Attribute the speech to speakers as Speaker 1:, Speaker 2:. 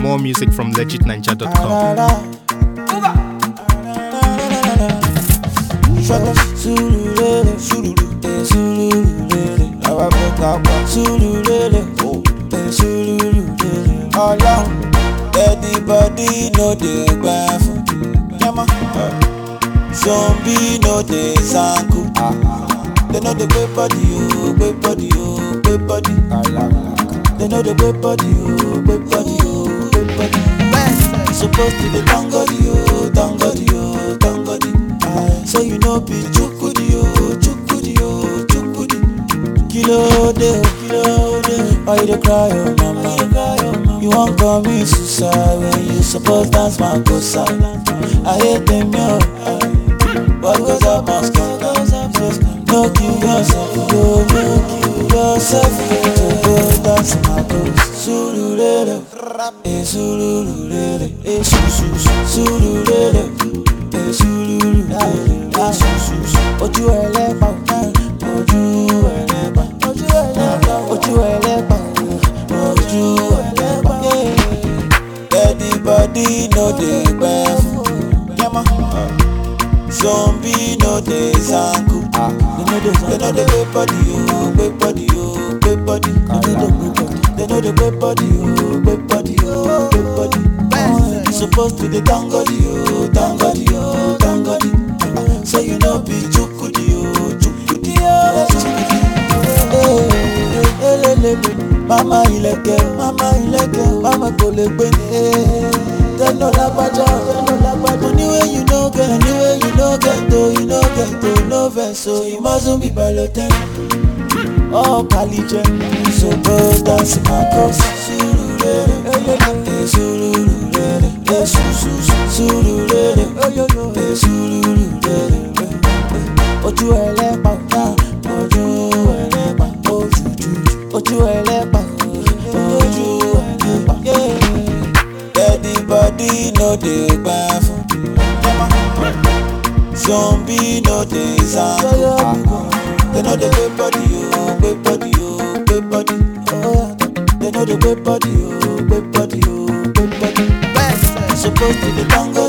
Speaker 1: More music from legitninja.com.
Speaker 2: Sululele, sululu, sululele, àwa fẹ́ ká pa. Sululele, eh, sululele, ọlọ́run. Everybody no dey gbà fún. Yẹ́mọ́. Zombie no dey sanku. They no dey gbé body o, gbé body o, gbé body. They no dey gbé body o, gbé body o, gbé body. You suppose to dey thank God o, thank God o, thank God. So you know be chukudi o, chukudi o, chukudi. Kilo de o, kilo de. Why you dey cry o, mama? You wan commit suicide when you suppose dance makosa. I hate them yo. What goes up must come. No kill yourself, yo, no kill yourself. To go dance makosa. Sululele, eh sululele, eh su su su. Sululele, eh sululele, eh su su su. Ojú ẹlẹ́pà, ojú ẹlẹ́pà, ojú ẹlẹ́pà, ojú ẹlẹ́pà, ojú ẹlẹ́pà. Everybody no dey gbẹ fún. Yẹ́mọ́. Zombie no dey zanku. They no dey gbé body o, gbé body o, gbé body. They no dey gbé body o, gbé body o, gbé body. You suppose to dey thank God o, thank God o, thank God. So you no be chukudi o, chukudi o, chukudi. Eh, elelele. Mama ilẹ̀kẹ̀, mama ilẹ̀kẹ̀, mama kò lè gbé ní. Tẹ́lọ̀ lágbájá, tẹ́lọ̀ lágbájá. Money wey you no get, money wey you no get, oh you no get, oh no vex, so you mustn't be balotẹ́. Oh Kalijẹ, suppose dance my cause. Surulere, eh surulere, eh su su su. Surulere, eh surulere, eh eh. Ojú ẹlẹ́pà, ojú ẹlẹ́pà, ojú jújú. Ojú ẹlẹ́pà, ojú ẹlẹ́pà. Everybody no dey gbà fún. Zombie no dey zanku. They no dey gbé body o, gbé body o, gbé body. They no dey gbé body o, gbé body o, gbé body. You suppose to dey thank God